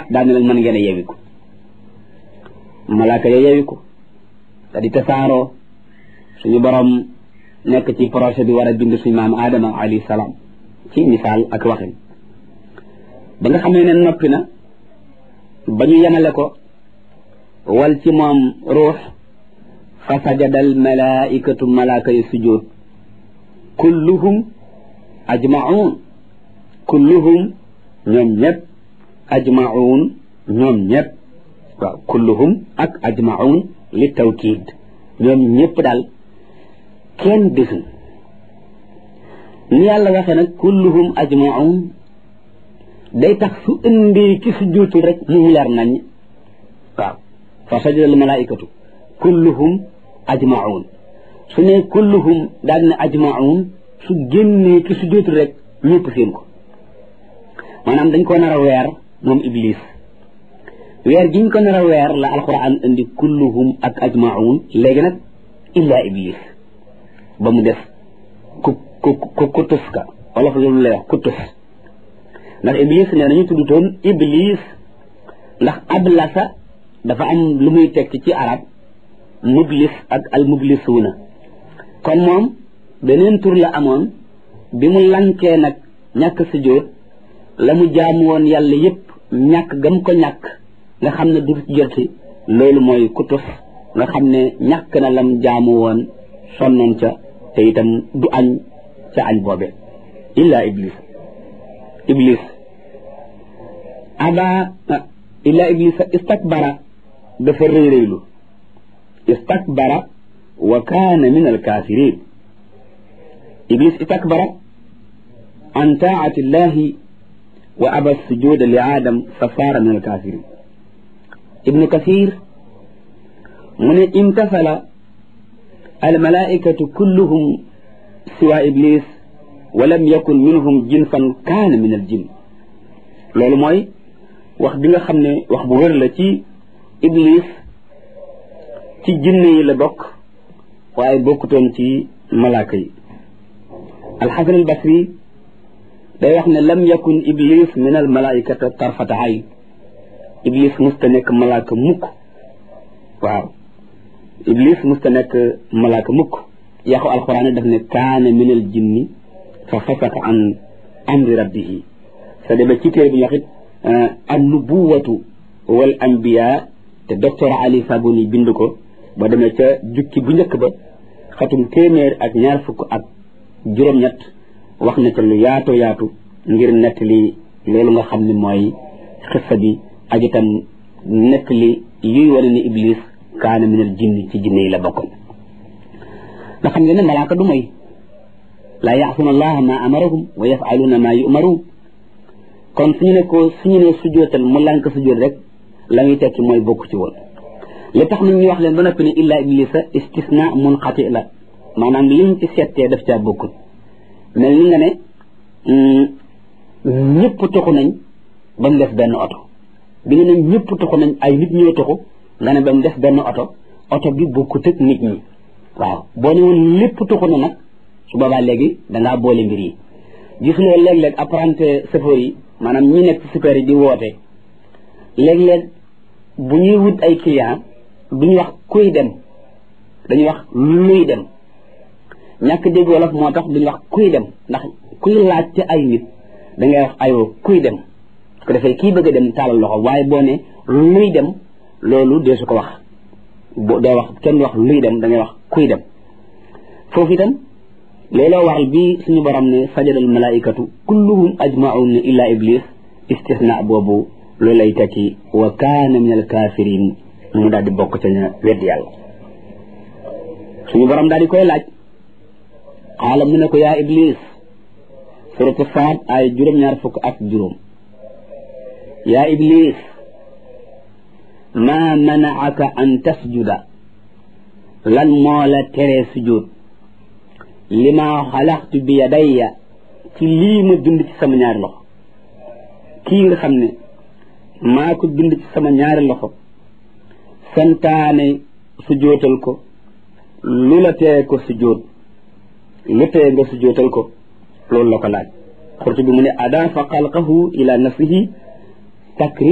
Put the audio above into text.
ah daane leen mën ngeen a yewiku malaaka ya yewiku te di tasaaroo suñu borom nekk ci projet bi war a bind suñu maam Adama alayhi salaam ci misaal ak waxin ba nga xamee ne noppi na ba ñu yemale ko wal ci moom ruux fa sajadal malaikatu malaaka yi sujjóot kulluhum ajmaun kulluhum ñoom ñëpp ajmaun ñoom ñëpp waaw kulluhum ak ajmaun li tawkiid ñoom ñëpp daal kenn desul ni yàlla waxee nag kulluhum ajmaun day tax su indi ki su juutul rek mu leer nañ waaw fa sajadal malaikatu kulluhum ajmaun su ne kulluhum daal ne ajmaun su génnee ki su juutul rek ñëpp seen ko maanaam dañ ko nar a weer moom iblis weer giñ ko nar a weer la alquran indi kulluhum ak ajmaun léegi nag illa iblis ba mu def ku ku ku kutus ka wala fa loolu lay wax kutus ndax iblis nee nañu tudd toon iblis ndax ablasa dafa am lu muy tekki ci arab mublis ak al mublisuuna kon moom beneen tur la amoon bi mu lankee nag ñàkk sujjóot la mu jaamu woon yàlla yépp ñàkk gam ko ñàkk nga xam ne du joti loolu mooy kutus nga xam ne ñàkk na lam jaamu woon sonnoon ca te itam du añ ca añ boobe illa iblis iblis aba illa iblis istakbara dafa rëy rëylu istakbara wa kaana min alkafirin iblis istakbara an taati llahi wa aba sujuda li aadam fa saara min alkafirin ibnu kasir mu ne imtasala almalaikatu kulluhum siwa iblis wa lam yakun minhum jinsan kaana min aljin loolu mooy wax bi nga xam ne wax bu wér la ci iblis ci jinne yi la bokk waaye bokkutoon ci malaaka yi alxasan albasri day wax ne lam yakun iblis min almalaikata tarfata ayn iblis musta nekk malaaka mukk waaw iblis musta nekk malaaka mukk yaxu alquran daf ne kaana min al jinni fa fasaka an amri rabbihi sa demee ci téere bi ñu wax it an nubuwatu wal anbiya te docteur ali sabuni bind ko ba demee ca jukki bu njëkk ba xatum téeméer ak ñaar fukk ak juróom-ñett wax na ca lu yaatu yaatu ngir nettali loolu nga xam ne mooy xissa bi ak itam nettali yuy wane ni iblis kaana min al jinni ci jinne yi la bokkoon nga xam ngeen ne malaaka du moy laa yaasuna allaha ma amarahum wa yafaluuna ma yumaruun kon suñu ne ko suñu ne sujootal mu lànk sujoot rek la muy tekki mooy bokk ci woon li tax nag ñu wax leen ba noppi ne illa iblisa istisna munqati la maanaam liñ ci settee daf caa bokkul mel ni nga ne ñëpp toxu nañ ba mu def benn oto bi nga ne ñëpp toxu nañ ay nit ñoo toxu nga ne ba mu def benn oto oto bi bokkut ak nit ñi waaw boo ne woon lépp toxu na nag su boobaa léegi dangaa boole mbir yi gis nga léeg-léeg apprenti chauffeur yi maanaam ñi nekk super yi di woote léeg-léeg bu ñuy wut ay client duñu wax kuy dem dañuy wax luy dem ñàkk dégg wolof moo tax duñu wax kuy dem ndax kuy laajte ay nit da ngay wax ayoo kuy dem su ko defee kii bëgg a dem taalal loxo waaye boo ne luy dem loolu dee su ko wax bo doo wax kenn wax luy dem da ngay wax kuy dem foofu itam looloo waral bi suñu borom ne sajadal malaikatu kulluhum ajmaun illa iblis istisna boobu loolu lay tekki wa kaana min al kafirin mu daal di bokk ca ña wedd yàlla suñu borom daal di koy laaj xaala mu ne ko yaa iblis suratu saad ay juróom-ñaar fukk ak juróom yaa iblis ma manaaka an tasjuda lan moo la teree sujud lima xalaxtu bi yadayya ci lii ma bind ci sama ñaari loxo kii nga xam ne maa ko bind ci sama ñaari loxo santaane sujootal ko lu la tee ko sujoot lu tee nga sujootal ko loolu la ko laaj xurtu bi mu ne adaafa xalqahu ila nafsihi takrim